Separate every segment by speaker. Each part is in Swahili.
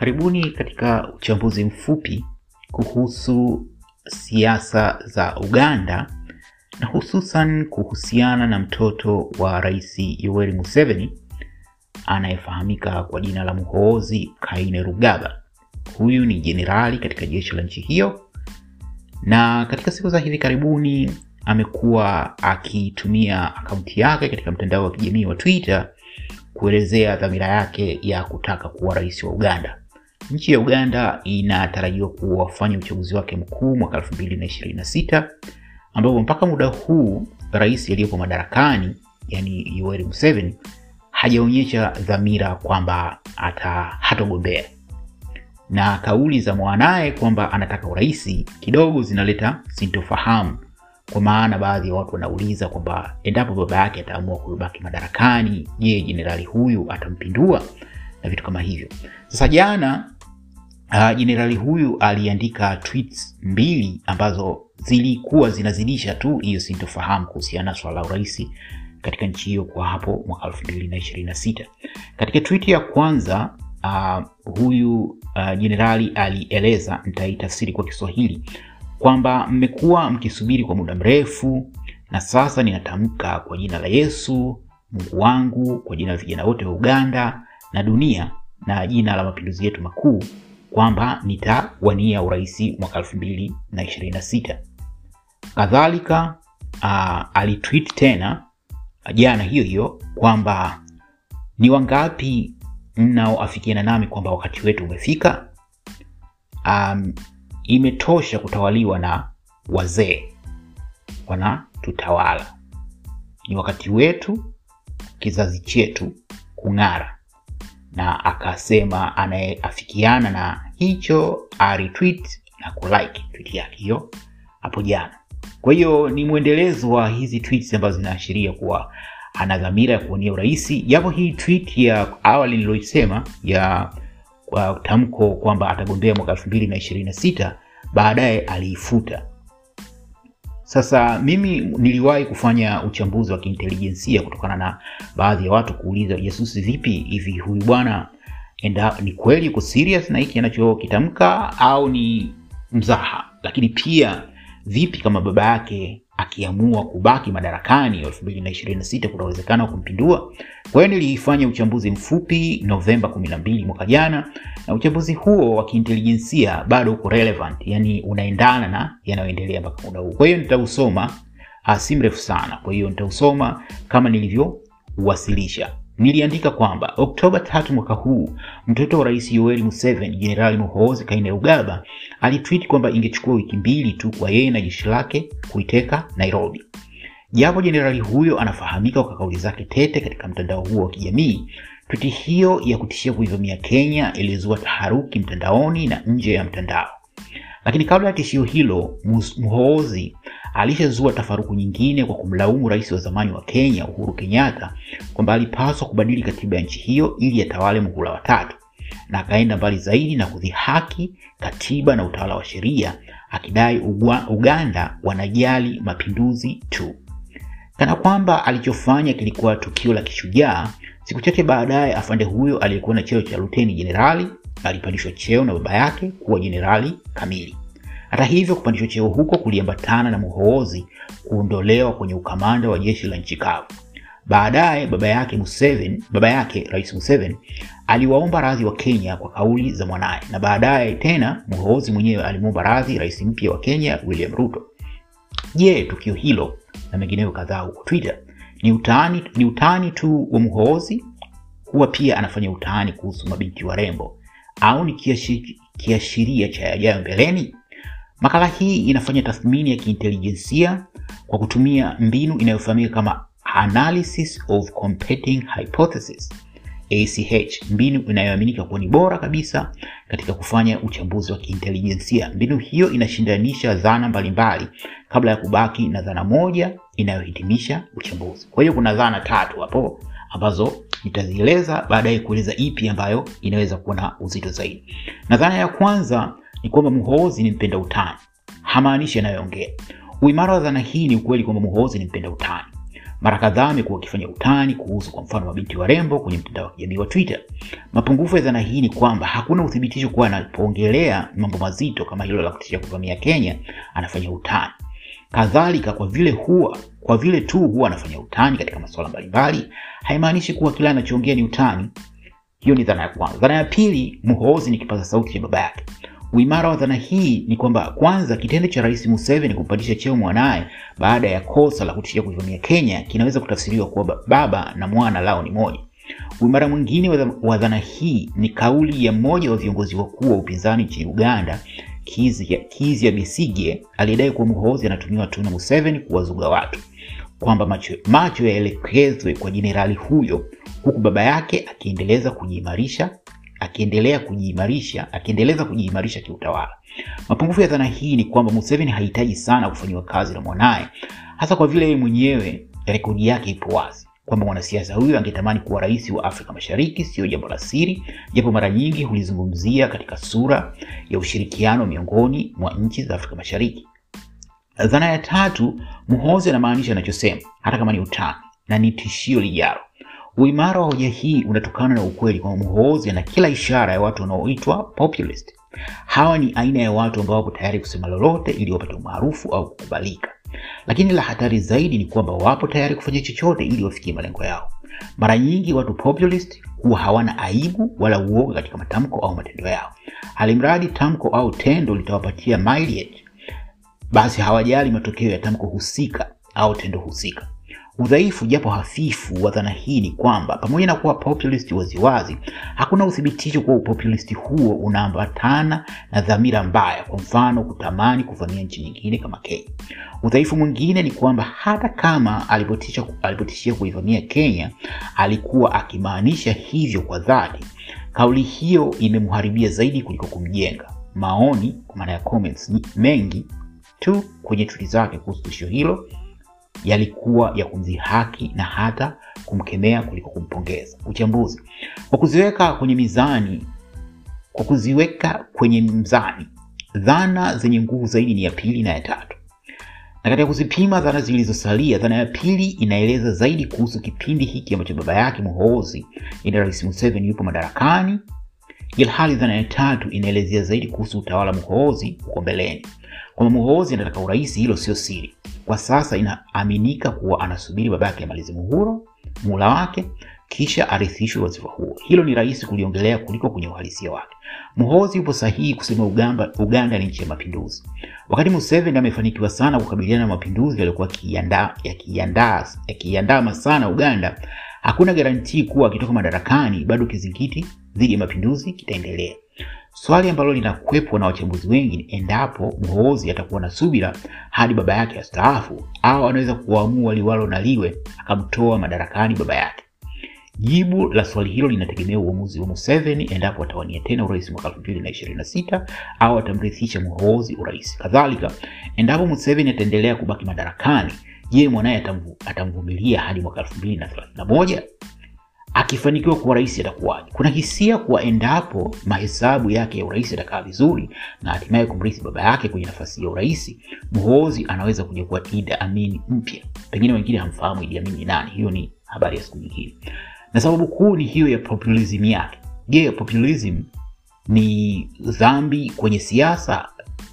Speaker 1: Karibuni katika uchambuzi mfupi kuhusu siasa za Uganda na hususan kuhusiana na mtoto wa Rais Yoweri Museveni anayefahamika kwa jina la Muhoozi Kainerugaba. Huyu ni jenerali katika jeshi la nchi hiyo, na katika siku za hivi karibuni amekuwa akitumia akaunti yake katika mtandao wa kijamii wa Twitter kuelezea dhamira yake ya kutaka kuwa rais wa Uganda. Nchi ya Uganda inatarajiwa kuwafanya uchaguzi wake mkuu mwaka 2026 ambapo mpaka muda huu rais aliyepo madarakani yani Yoweri Museveni hajaonyesha dhamira kwamba hatogombea, na kauli za mwanaye kwamba anataka urais kidogo zinaleta sintofahamu, kwa maana baadhi ya watu wanauliza kwamba endapo baba yake ataamua kubaki madarakani, je, jenerali huyu atampindua na vitu kama hivyo. Sasa jana jenerali uh, huyu aliandika tweets mbili ambazo zilikuwa zinazidisha tu hiyo sintofahamu kuhusiana na swala la urais katika nchi hiyo kwa hapo mwaka 2026. Katika tweet ya kwanza uh, huyu jenerali uh, alieleza, nitaitafsiri kwa Kiswahili kwamba mmekuwa mkisubiri kwa muda mrefu, na sasa ninatamka kwa jina la Yesu Mungu wangu, kwa jina la vijana wote wa Uganda na dunia na jina la mapinduzi yetu makuu kwamba nitawania urais mwaka 2026. Kadhalika uh, alitweet tena jana hiyo hiyo kwamba ni wangapi mnaoafikiana nami kwamba wakati wetu umefika. Um, imetosha kutawaliwa na wazee wanatutawala, ni wakati wetu, kizazi chetu kung'ara. Na akasema anayeafikiana na hicho aretweet na kulike tweet yake hiyo hapo jana. Kwa hiyo ni mwendelezo wa hizi tweets ambazo zinaashiria kuwa ana dhamira ya kuwania urais, japo hii tweet ya awali niliyoisema ya uh, tamko kwamba atagombea mwaka elfu mbili na ishirini na sita baadaye aliifuta. Sasa mimi niliwahi kufanya uchambuzi wa kiintelijensia kutokana na baadhi ya watu kuuliza, jasusi, vipi hivi huyu bwana enda ni kweli yuko serious na hiki anachokitamka au ni mzaha? Lakini pia vipi kama baba yake akiamua kubaki madarakani elfu mbili na ishirini na sita kuna uwezekano wa kumpindua? Kwa hiyo nilifanya uchambuzi mfupi Novemba kumi na mbili mwaka jana, na uchambuzi huo wa kiintelijensia bado uko relevant, yani unaendana na yanayoendelea mpaka muda huu. Kwa hiyo nitausoma, si mrefu sana, kwa hiyo nitausoma kama nilivyowasilisha. Niliandika kwamba Oktoba tatu mwaka huu mtoto wa rais Yoweri Museveni, Jenerali Muhoozi Kainerugaba alitweet kwamba ingechukua wiki mbili tu kwa yeye na jeshi lake kuiteka Nairobi. Japo jenerali huyo anafahamika kwa kauli zake tete katika mtandao huo wa kijamii, twiti hiyo ya kutishia kuivamia Kenya ilizua taharuki mtandaoni na nje ya mtandao. Lakini kabla ya tishio hilo, Muhoozi alishazua tafaruku nyingine kwa kumlaumu rais wa zamani wa Kenya Uhuru Kenyatta kwamba alipaswa kubadili katiba ya nchi hiyo ili atawale muhula wa tatu, na akaenda mbali zaidi na kudhihaki katiba na utawala wa sheria, akidai Uganda wanajali mapinduzi tu, kana kwamba alichofanya kilikuwa tukio la kishujaa. Siku chache baadaye, afande huyo aliyekuwa na cheo cha luteni jenerali alipandishwa cheo na baba yake kuwa jenerali kamili. Hata hivyo kupandishwa cheo huko kuliambatana na Muhoozi kuondolewa kwenye ukamanda wa jeshi la nchi kavu. Baadaye baba yake Museveni, baba yake Rais Museveni aliwaomba radhi wa Kenya kwa kauli za mwanaye, na baadaye tena Muhoozi mwenyewe alimwomba radhi rais mpya wa Kenya William Ruto. Je, tukio hilo na mengineyo kadhaa huko Twitter ni utani, ni utani tu wa Muhoozi? Huwa pia anafanya utani kuhusu mabinti warembo au ni kiashiria cha yajayo mbeleni? Makala hii inafanya tathmini ya kiintelijensia kwa kutumia mbinu inayofahamika kama analysis of competing hypothesis ACH, mbinu inayoaminika kuwa ni bora kabisa katika kufanya uchambuzi wa kiintelijensia. Mbinu hiyo inashindanisha dhana mbalimbali kabla ya kubaki na dhana moja inayohitimisha uchambuzi. Kwa hiyo kuna dhana tatu hapo ambazo nitazieleza baadaye kueleza ipi ambayo inaweza kuwa na uzito zaidi. Na dhana ya kwanza ni kwamba Muhoozi ni mpenda utani, hamaanishi anayoongea. Uimara wa dhana hii ni ukweli kwamba Muhoozi ni mpenda utani. Mara kadhaa amekuwa akifanya utani kuhusu kwa mfano mabinti warembo kwenye mtandao wa kijamii wa Twitter. Mapungufu ya dhana hii ni kwamba hakuna uthibitisho kuwa anapoongelea mambo mazito kama hilo la kutishia kuvamia Kenya anafanya utani. Kadhalika, kwa vile huwa kwa vile tu huwa anafanya utani katika masuala mbalimbali, haimaanishi kuwa kila anachoongea ni utani. Hiyo ni dhana ya kwanza. Dhana ya pili, Muhoozi ni kipaza sauti cha baba yake. Uimara wa dhana hii ni kwamba kwanza, kitendo cha Rais Museveni kumpandisha cheo mwanaye baada ya kosa la kutishia kuivamia Kenya kinaweza kutafsiriwa kuwa baba na mwana lao ni moja. Uimara mwingine wa dhana hii ni kauli ya mmoja wa viongozi wakuu wa upinzani nchini Uganda, Kizza Besigye, aliyedai kuwa Muhoozi anatumiwa tu na Museveni kuwazuga watu, kwamba macho, macho yaelekezwe kwa jenerali huyo, huku baba yake akiendeleza kujiimarisha akiendelea kujiimarisha akiendeleza kujiimarisha kiutawala. Mapungufu ya dhana hii ni kwamba Museveni hahitaji sana kufanyiwa kazi na mwanaye, hasa kwa vile yeye mwenyewe rekodi yake ipo wazi kwamba mwanasiasa huyo angetamani kuwa rais wa Afrika Mashariki. Sio jambo la siri, japo mara nyingi hulizungumzia katika sura ya ushirikiano miongoni mwa nchi za Afrika Mashariki. Dhana ya tatu, Muhoozi anamaanisha anachosema hata kama ni utani na ni tishio lijalo. Uimara wa hoja hii unatokana na ukweli kwamba Muhoozi ana kila ishara ya watu wanaoitwa populist. Hawa ni aina ya watu ambao wapo tayari kusema lolote ili wapate umaarufu au kukubalika, lakini la hatari zaidi ni kwamba wapo tayari kufanya chochote ili wafikie malengo yao. Mara nyingi watu populist huwa hawana aibu wala uoga katika matamko au matendo yao, alimradi tamko au tendo litawapatia mileage, basi hawajali matokeo ya tamko husika au tendo husika. Udhaifu japo hafifu wa dhana hii ni kwamba pamoja na kuwa populist waziwazi, hakuna uthibitisho kuwa upopulist huo unaambatana na dhamira mbaya, kwa mfano kutamani kuvamia nchi nyingine kama Kenya. Udhaifu mwingine ni kwamba hata kama alipotishia alipotishia kuivamia Kenya alikuwa akimaanisha hivyo kwa dhati, kauli hiyo imemharibia zaidi kuliko kumjenga. Maoni kwa maana ya comments mengi tu kwenye tweet zake kuhusu tishio hilo yalikuwa ya kumdhihaki na hata kumkemea kuliko kumpongeza. Uchambuzi kwa kuziweka kwenye mizani, kwa kuziweka kwenye mzani, dhana zenye nguvu zaidi ni ya pili na ya tatu, na katika kuzipima dhana zilizosalia, dhana ya pili inaeleza zaidi kuhusu kipindi hiki ambacho baba yake Muhoozi, ina Rais Museveni yupo madarakani, ilhali dhana ya tatu inaelezea zaidi kuhusu utawala Muhoozi uko mbeleni. Kwamba Muhoozi anataka urais, hilo sio siri. Kwa sasa inaaminika kuwa anasubiri baba yake amalize muhula muhula wake kisha arithishwe wadhifa huo. Hilo ni rahisi kuliongelea kuliko kwenye uhalisia wake. Muhoozi yupo sahihi kusema Uganda, Uganda ni nchi ya mapinduzi. Wakati Museveni amefanikiwa sana kukabiliana na mapinduzi yaliyokuwa yakiandama sana Uganda, hakuna garantii kuwa akitoka madarakani bado kizingiti dhidi ya mapinduzi kitaendelea. Swali ambalo linakwepwa na wachambuzi wengi ni endapo Muhoozi atakuwa na subira hadi baba yake astaafu au anaweza kuamua liwalo na liwe akamtoa madarakani baba yake. Jibu la swali hilo linategemea uamuzi wa Museveni endapo atawania tena urais mwaka 2026 au atamrithisha Muhoozi urais. Kadhalika, endapo Museveni ataendelea kubaki madarakani, je, mwanaye atamvumilia hadi mwaka 2031? Akifanikiwa kuwa rais atakuwaje? Kuna hisia kuwa endapo mahesabu yake ya urais yatakaa vizuri na hatimaye kumrithi baba yake kwenye nafasi ya urais, Muhoozi anaweza kuja kuwa Idi Amin mpya. Pengine wengine hamfahamu Idi Amin ni nani, hiyo ni habari ya siku nyingine, na sababu kuu ni hiyo ya populism yake. Je, populism ni dhambi kwenye siasa?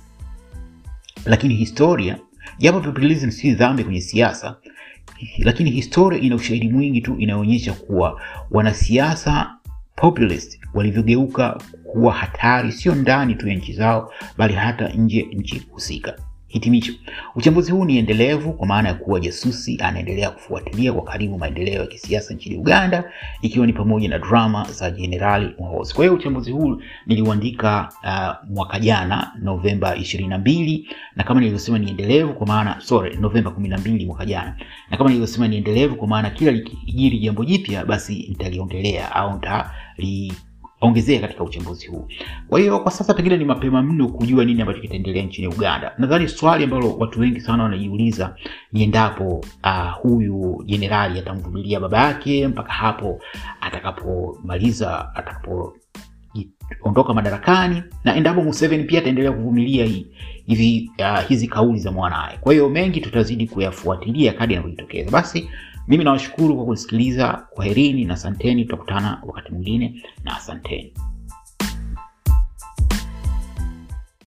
Speaker 1: Lakini historia, japo populism si dhambi kwenye siasa lakini historia ina ushahidi mwingi tu inayoonyesha kuwa wanasiasa populist walivyogeuka kuwa hatari sio ndani tu ya nchi zao bali hata nje nchi husika. Hitimisho, uchambuzi huu ni endelevu kwa maana ya kuwa jasusi anaendelea kufuatilia kwa karibu maendeleo ya kisiasa nchini Uganda, ikiwa ni pamoja na drama za Jenerali Muhoozi. Kwa hiyo uchambuzi huu niliuandika uh, mwaka jana Novemba ishirini na mbili na kama nilivyosema ni endelevu kwa maana sorry, Novemba kumi na mbili mwaka jana, na kama nilivyosema ni endelevu kwa maana kila likijiri jambo jipya, basi nitaliongelea au nitali ongezea katika uchambuzi huu. Kwa hiyo kwa sasa pengine ni mapema mno kujua nini ambacho kitaendelea nchini Uganda. Nadhani swali ambalo watu wengi sana wanajiuliza ni endapo uh, huyu jenerali atamvumilia baba yake mpaka hapo atakapomaliza atakapo ondoka madarakani na endapo Museveni pia ataendelea kuvumilia hivi uh, hizi kauli za mwanaye. Kwa hiyo mengi tutazidi kuyafuatilia kadri yanavyojitokeza. Basi mimi nawashukuru kwa kusikiliza kwaherini na asanteni tutakutana wakati mwingine na asanteni